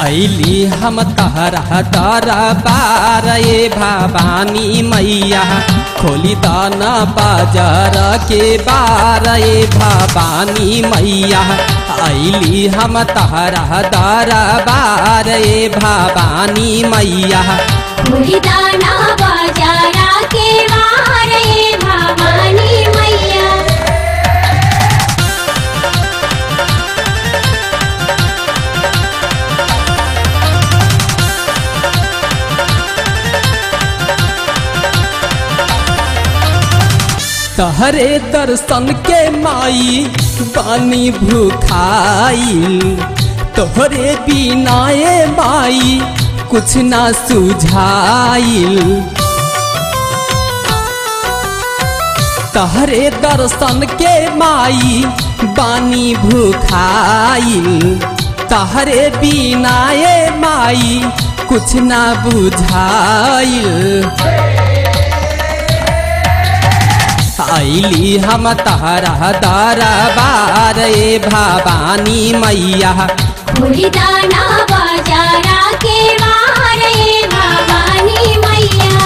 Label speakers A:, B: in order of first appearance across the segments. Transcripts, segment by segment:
A: ऐली हम तहरा तारा बार ए भवानी मैया खोली दाना बाजार के बार ए भवानी मैया ऐली हम तहरा तारा बार ए भवानी मैया
B: दाना बाजारा के वारे भवानी मैया
A: तहरे दर्शन के माई बानी भूखाइल तोहरे बिनाए माई कुछ ना सुझाइल तहरे दर्शन के माई बानी भूखाइल तहरे बिनाए माई कुछ ना बुझाइल ऐली हम तहरा दारा बार ए भवानी मैया
B: दाना बाजारा के वारे भवानी मैया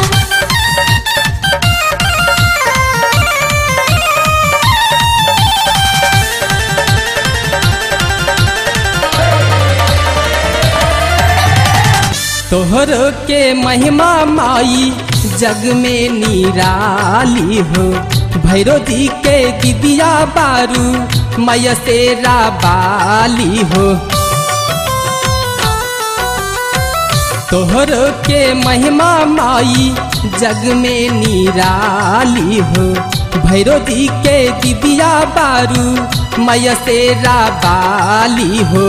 A: तोहर के महिमा माई जग में निराली हो भैरो जी के दिदिया बारू मैया तेरा बाली हो तोहर के महिमा माई जग में निराली हो भैरो जी के दिदिया बारू मैया तेरा बाली हो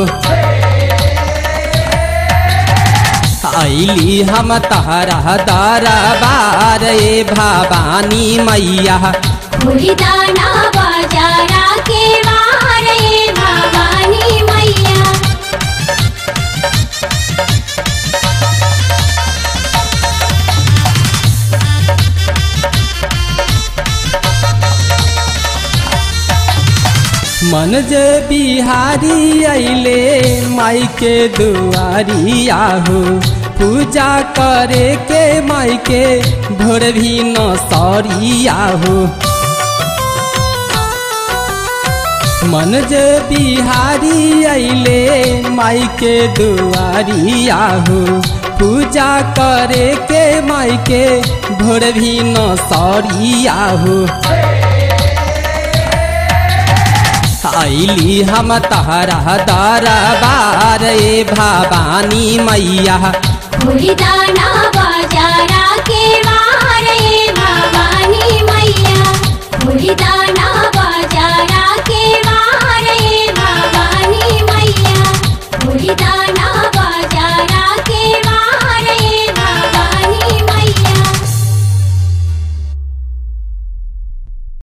A: ऐली हम तहरा दारा बार ए भवानी मैया
B: दाना बाजारा के वारे भवानी मैया
A: मन जे बिहारी अइले माई के दुआरी आहो पूजा करे के माई के भोर भी न सरी आहो मन जे बिहारी अइले माई के दुआरी आहो पूजा करे के माई के भोर भी न सरी आहो ऐली हम तहरा दारा बार ए भवानी मैया
B: दाना बाजारा के वारे भवानी मैया दाना